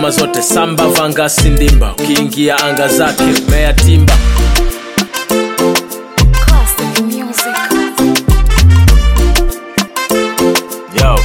ngoma zote samba vanga sindimba ukiingia anga zake mea timba Classic music. Yo.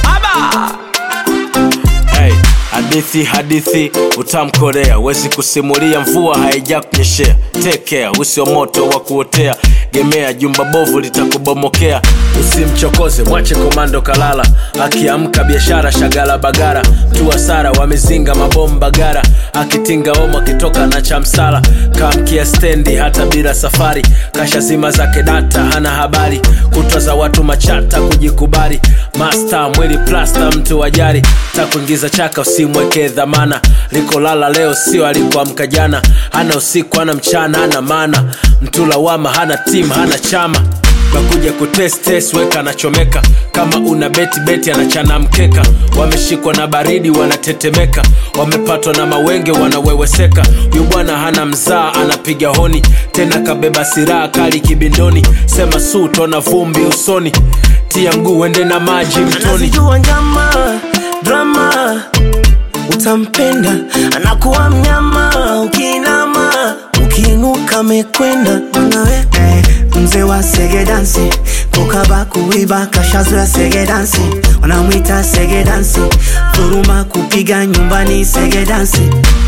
Hey, hadithi hadithi utamkorea wezi kusimulia mvua haija kunyeshea tekea usio moto wa kuotea gemea jumba bovu litakubomokea usimchokoze mwache komando kalala akiamka biashara shagala bagara mtu hasara wamezinga mabomba gara akitinga omo akitoka na chamsala kamkia stendi hata bila safari kasha zima zake data hana habari kutwa za watu machata kujikubali masta mwili plasta mtu wajari takuingiza chaka usimweke dhamana likolala leo sio alikuamka jana hana usiku hana mchana hana mana mtu lawama hana tim hana chama nakuja kutestes weka anachomeka kama una beti beti anachana mkeka wameshikwa na baridi wanatetemeka wamepatwa na mawenge wanaweweseka huyu bwana hana mzaa anapiga honi tena kabeba siraha kali kibindoni sema su tona vumbi usoni tia mguu wende na maji mtoni anazijua njama drama utampenda anakuwa mnyama ukiinama ukiinuka mekwenda nawe eh, mzee wa sege dansi kukaba kuiba kashazoya sege dansi wanamwita sege dansi dhuruma kupiga nyumbani sege dansi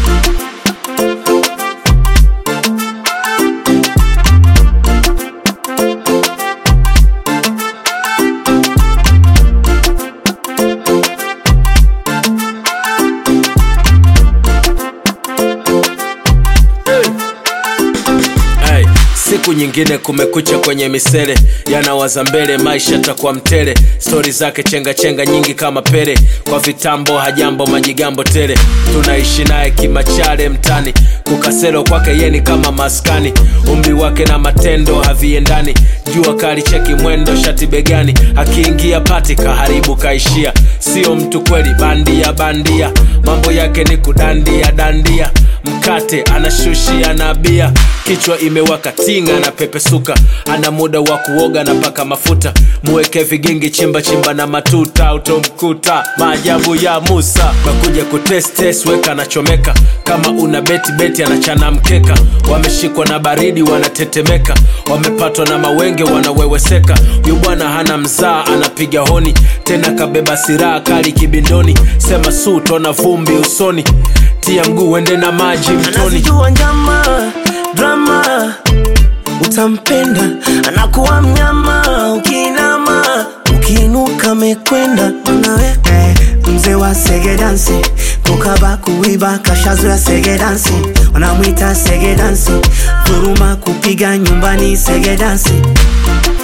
hey, siku nyingine kumekucha kwenye misele yanawaza mbele maisha takuwa mtele stori zake chenga chenga nyingi kama pele kwa vitambo hajambo majigambo tele tunaishi naye kimachale mtani kukaselo kwake yeni kama maskani umri wake na matendo haviendani jua kali cheki mwendo shati begani akiingia pati kaharibu kaishia sio mtu kweli bandia bandia mambo yake ni kudandia dandia mkate anashushia na bia kichwa imewaka tinga na pepesuka ana muda wa kuoga na paka mafuta muweke vigingi chimba chimba na matuta utomkuta maajabu ya musa nakuja kutestes weka anachomeka kama una beti beti anachana mkeka wameshikwa na baridi wanatetemeka wamepatwa na mawenge wanaweweseka huyu bwana hana mzaa anapiga honi tena kabeba siraha kali kibindoni sema su tona vumbi usoni tia mguu wende na maji mtoni anazijua njama drama utampenda anakuwa mnyama ukiinama ukiinuka mekwenda nawe eh, mzee wa sege dansi kukaba kuiba kashazoya sege dansi wanamwita sege dansi dhuruma kupiga nyumbani sege dansi